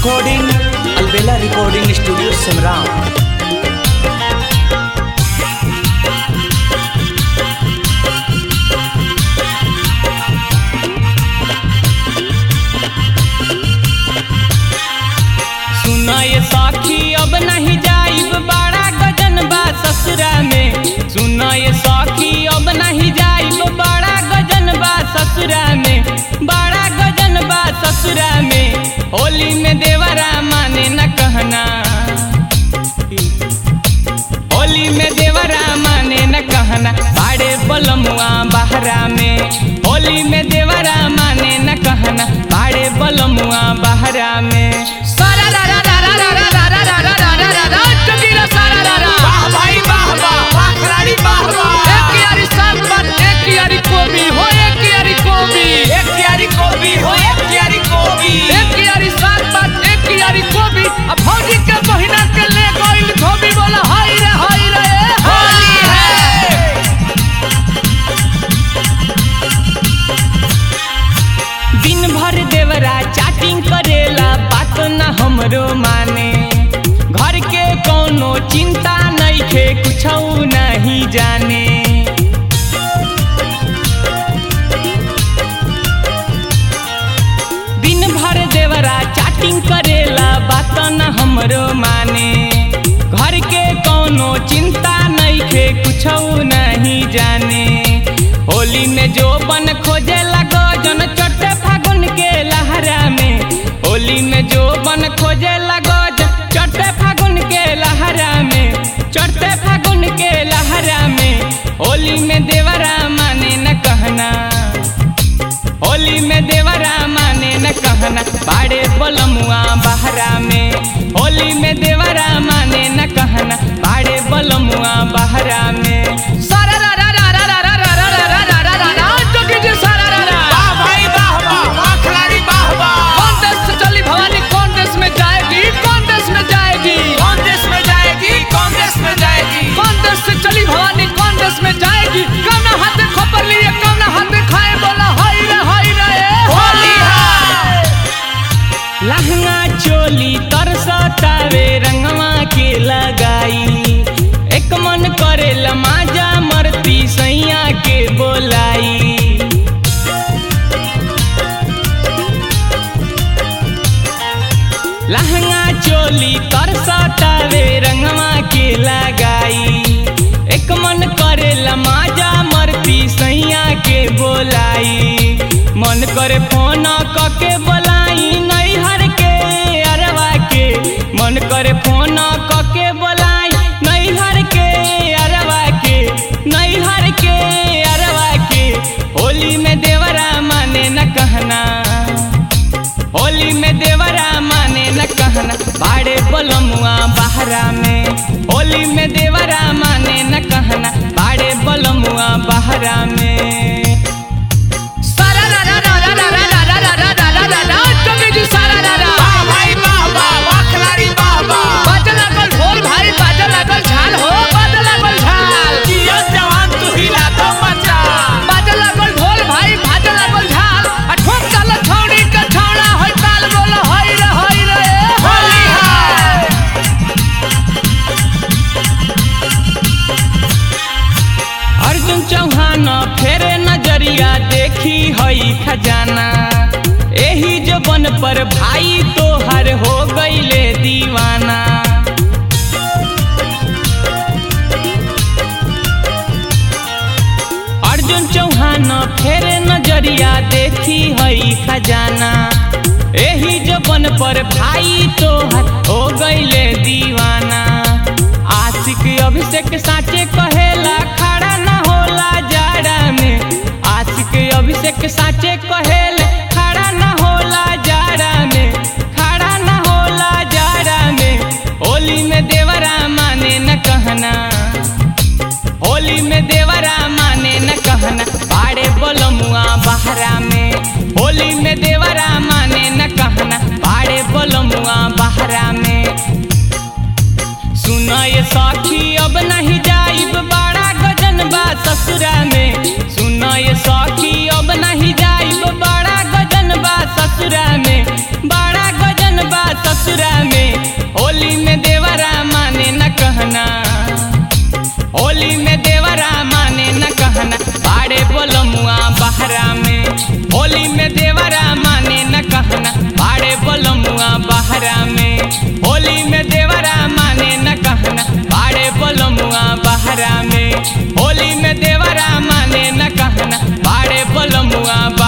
recording Albela recording studio सिमरान सुना ये साखी अब नहीं जाइब बड़ा गजन बा ससुरा में सुना ये साखी अब नहीं जाइब बड़ा गजन बा ससुरा में बड़ा गजन बा ससुरा में होली में देवरा माने न कहना होली में देवरा माने न कहना बाड़े बलमुआ बहरा में होली में देवरा माने न कहना बाड़े बलमुआ बहरा में सारा रा रा रा रा रा रा रा रा रा रा रा रा रा चुकीला सारा रा रा वाह भाई वाह वाह वाह खिलाड़ी वाह वाह एक यारी सात बात एक यारी कोबी हो एक यारी कोबी एक क्यारी कोबी हो एक क्यारी कोबी एक यारी सात बात एक यारी कोबी अब भौजी के महीना के ले गइल धोबी बोला हाय रे हाय रे ए होली है दिन भर देवरा चैटिंग करेला बात न हमरो माने घर के कोनो चिंता नहीं खे कुछ नहीं जाने दिन भर देवरा चैटिंग करेला बात न हमरो माने घर के कोनो चिंता नहीं खे कुछ नहीं जाने होली में जो बन खोजे लगो जन चटे फागुन के लहरा में होली में जो बन खोजे लगो जन चटे फागुन के लहरा में चढ़ते फागुन के लहरा में होली में देवरा माने न कहना होली में देवरा माने न कहना बाड़े बलमुआ बहरा में होली में देवरा माने न कहना बाड़े बलमुआ बहरा में सारा रा रा रा रा रा रा रा रा रा रा रा रा रा जोगी जी सारा रा रा वाह भाई वाह वाह वाह खिलाड़ी वाह वाह कौन देश से चली भवानी कौन देश में जाएगी कौन देश में जाएगी कौन देश में जाएगी कौन देश में जाएगी कौन देश से चली भवानी कौन देश में जाएगी कौन हाथ खबर लिए कौन हाथ खाए बोला हाय रे हाय रे ए होली है लहंगा चोली तरसतावे रंगवा के लगाई एक मन करे लमाजा मरती सैया के बोलाई लहंगा चोली तरसतावे रंगवा के लगाई एक मन करे लमाजा मरती सैया के बोलाई मन करे फोन क के बोलाई नैहर के अरवा के मन करे फोन क के बोलाई नैहर के अरवा के नैहर के अरवा के होली में देवरा माने न कहना होली में देवरा माने न कहना बाड़े बलमुआ बहरा में होली में देवरा माने न कहना बाड़े बलमुआ बहरा में सारा रा रा रा रा रा रा रा रा रा रा रा रा रा जोगी जी सारा रा रा वाह भाई वाह वाह वाह खिलाड़ी वाह वाह बाजे लागल ढोल भाई बाजे लागल झाल हो बाजे लागल झाल जियो जवान तू हिला दो मचा बाजे लागल ढोल भाई बाजे लागल झाल आ ठोक चाल छौड़ी के छौड़ा होय ताल बोल होय रे होय रे ए होली है अर्जुन चौहान फेरे नजरिया देखी हई खजाना एही जबन पर भाई तोहर हो गईले दीवाना अर्जुन चौहान फेरे नजरिया देखी हई खजाना एही जबन पर भाई तोहर हो गईले दीवाना आशिक अभिषेक साचे कहेला खड़ा न होला जाड़ा में आशिक अभिषेक साचे कहेले खड़ा न होला जाड़ा में खड़ा न होला जाड़ा में होली में देवरा माने न कहना होली में देवरा माने न कहना बाड़े बलमुआ बहरा में होली में देवरा माने न कहना बाड़े बलमुआ बहरा में सुना ये साखी अब नहीं जाइब बड़ा गजन बा ससुरा में सुना ये साखी अब नहीं जाइब बड़ा गजन बा ससुरा में बड़ा गजन बा ससुरा में होली में देवरा माने न कहना होली में देवरा माने न कहना पाड़े बोलमुआ बहरा में होली में देवरा माने न कहना पाड़े बोलमुआ बहरा में होली में देवरा माने न कहना पाड़े बोलमुआ बहरा में होली में देवरा माने न कहना पाड़े बोलमुआ